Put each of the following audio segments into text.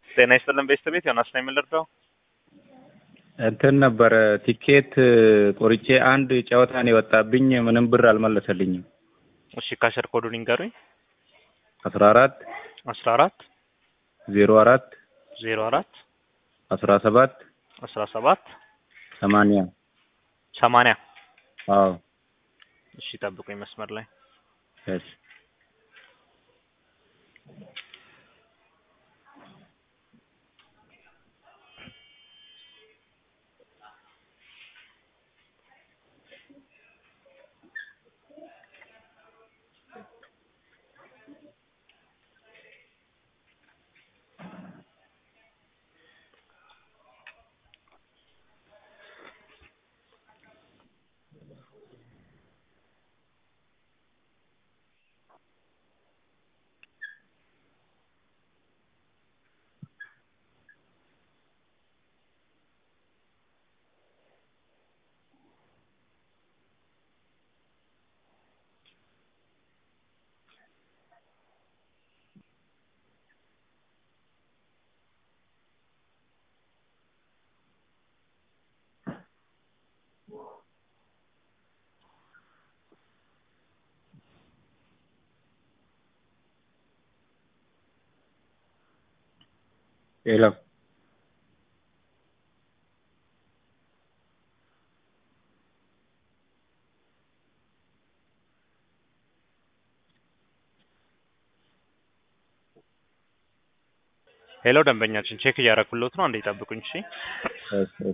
ጤና ይስጥልን ቤተሰቤት ዮናስ ነው የምንረዳው። እንትን ነበረ ቲኬት ቆርጬ አንድ ጨዋታ ነው የወጣብኝ። ምንም ብር አልመለሰልኝም። እሺ ካሸር ኮዱን ይንገሩኝ። አስራ አራት አስራ አራት ዜሮ አራት ዜሮ አራት አስራ ሰባት አስራ ሰባት ሰማንያ ሰማንያ አዎ እሺ ጠብቁኝ መስመር ላይ እሺ ሄሎ ሄሎ ደንበኛችን ቼክ እያደረኩሎት ነው። አንዴ ይጠብቁኝ እሺ። እሺ እሺ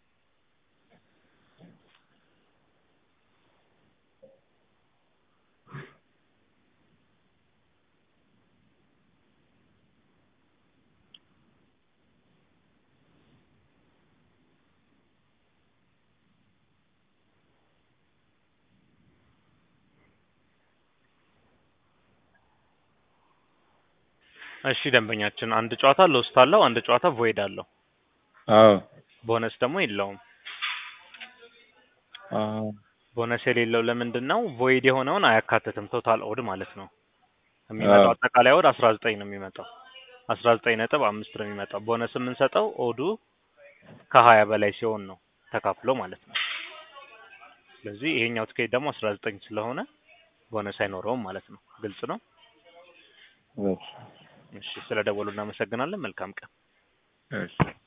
እሺ ደንበኛችን አንድ ጨዋታ ሎስት አለው፣ አንድ ጨዋታ ቮይድ አለው። አዎ ቦነስ ደግሞ የለውም። አዎ ቦነስ የሌለው ለምንድን ነው? ቮይድ የሆነውን አያካትትም። ቶታል ኦድ ማለት ነው። የሚመጣው አዎ። አጠቃላይ ኦድ አስራ ዘጠኝ ነው የሚመጣው። አስራ ዘጠኝ ነጥብ አምስት ነው የሚመጣው። ቦነስ የምንሰጠው ኦዱ ከሀያ በላይ ሲሆን ነው ተካፍሎ ማለት ነው። ስለዚህ ይሄኛው ትኬት ደግሞ አስራ ዘጠኝ ስለሆነ ቦነስ አይኖረውም ማለት ነው። ግልጽ ነው። እሺ እሺ ስለ ደወሉ እናመሰግናለን። መልካም ቀን። እሺ